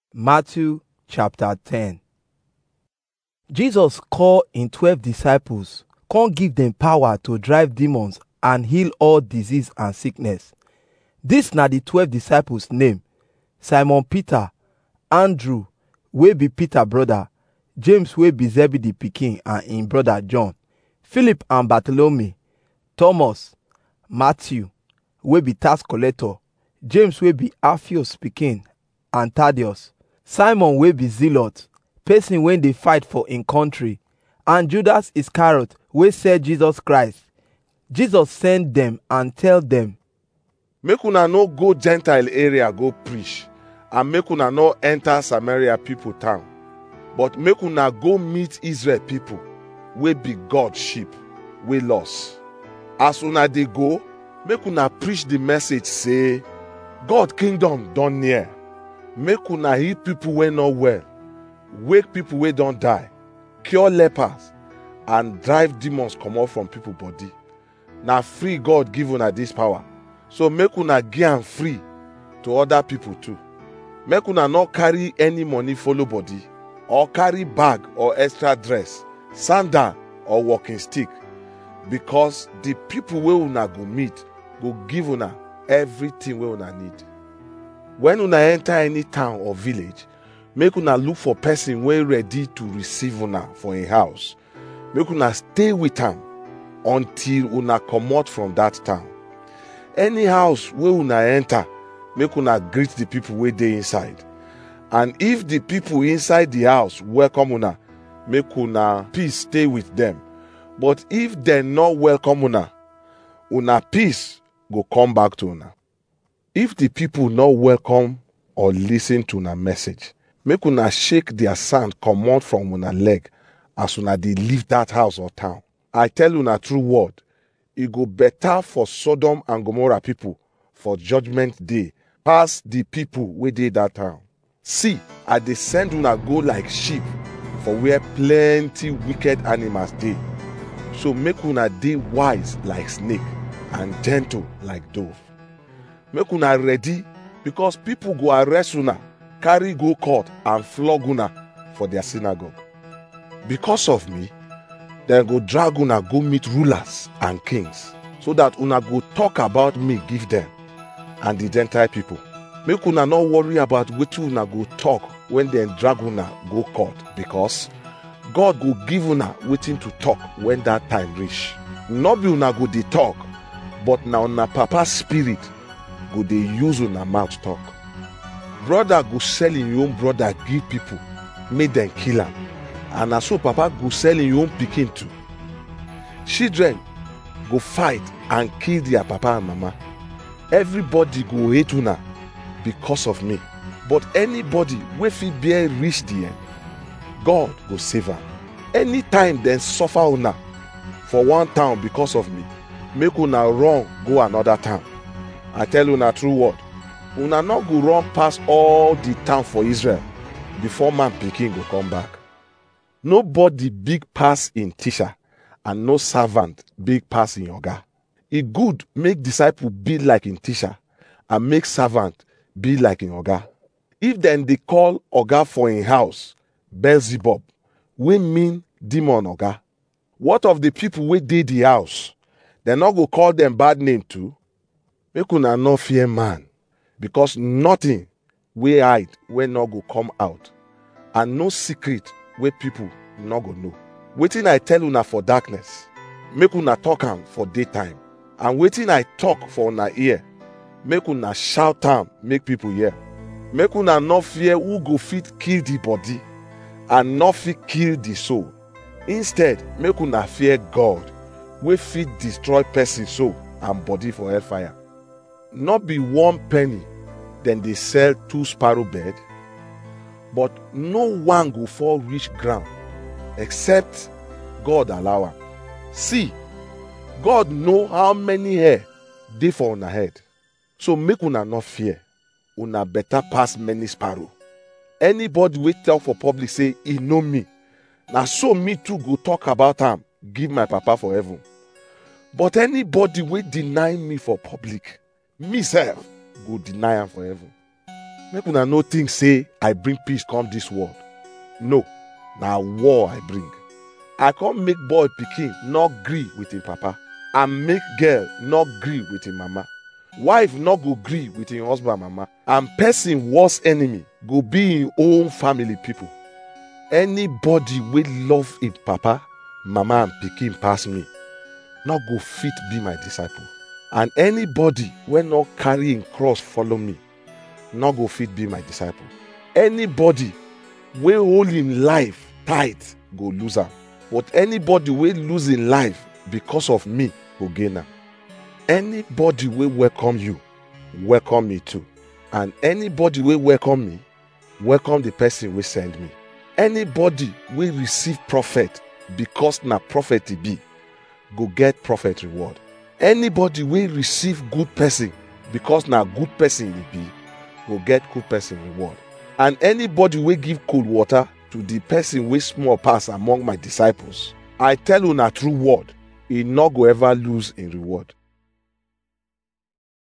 Matthew chapter 10 Jesus call him 12 disciples come give dem power to drive demons and heal all disease and sickness. Dis na the 12 disciples name: Simon Peter, Andrew wey be Peter brother, James wey be Zebedee pikin and him brother John, Philip and Bartholomew, Thomas, Matthew wey be tax collector, James wey be Alphaeus pikin and Thaddeus, Simon wey be zealot, person wey dey fight for him country, and Judas Iscariot wey sell Jesus Christ. Jesus send dem and tell dem, make una no go gentile area go preach and make una no enter samaria people town but make una go meet israel people wey be god sheep wey lost as una dey go make una preach the message say god kingdom don near make una heal people wey no well wake people wey don die cure lepers and drive demons comot from people body na free god give una this power so make una give am free to other people too make una no carry any money follow body or carry bag or extra dress sandal or walking stick because the people wey una go meet go give una everything wey una need when una enter any town or village make una look for person wey ready to receive una for im house make una stay with am until una comot from that town any house wey una enter make una greet the people wey dey inside and if the people inside the house welcome una make una peace stay with them but if dem no welcome una una peace go come back to una if the people no welcome or lis ten to una message make una shake their sand comot from una leg as una dey leave that house or town i tell una true word e go better for sodom and gomorrah people for judgment day pass the people wey dey that town see i dey send una go like sheep for where plenty wicked animals dey so make una dey wise like snake and gentle like dove make una ready because people go arrest una carry go court and flog una for their synagogue because of me dem go drag una go meet rulers and kings so that una go talk about me give dem and the gentile people make una no worry about wetin una go talk when dem drag una go court because god go give una wetin to talk when that time reach no be una go dey talk but na una papa spirit go dey use una mouth talk brother go sell him own brother give people make dem kill am and na so papa go sell him own pikin too children go fight and kill their papa and mama everybody go hate una because of me but anybody wey fit bear reach the end god go save am anytime dem suffer una for one town because of me make una run go another town i tell una true word una no go run pass all the town for israel before man pikin go come back nobody big pass im teacher and no servant big pass im oga e good make disciple be like im teacher and make servant be like im oga if dem dey call oga for im house beelzebub wey mean demon oga what of the people wey dey the house dem no go call dem bad name too make una no fear man because nothing wey hide wey no go come out and no secret wey people no go know wetin i tell una for darkness make una talk am for daytime and wetin i talk for una ear make una shout am make people hear make una no fear who go fit kill the body and no fit kill the soul instead make una fear god wey fit destroy person soul and body for hellfire no be one penny dem dey sell two sparrow bird but no one go fall reach ground except god allow am see god know how many hair dey for una head so make una no fear una better pass many sparrow anybody wey talk for public say e know me na so me too go talk about am give my papa for heaven but anybody wey deny me for public me sef go deny am for heaven make una no think say i bring peace come dis world no na war i bring i come make boy pikin no gree with him papa and make girl no gree with him mama wife no go gree with him husband mama and person worst enemy go be him own family people anybody wey love him papa mama and pikin pass me no go fit be my disciple and anybody wey no carry him cross follow me no go fit be my disciple anybody wey hold him life tight go lose am but anybody wey lose him life because of me go gain am anybody wey welcome you welcome me too and anybody wey welcome me welcome the person wey send me anybody wey receive prophet because na prophet e be go get prophet reward anybody wey receive good person because na good person e be go get good person reward and anybody wey give cold water to the person wey small pass among my disciples i tell una true word e no go ever lose im reward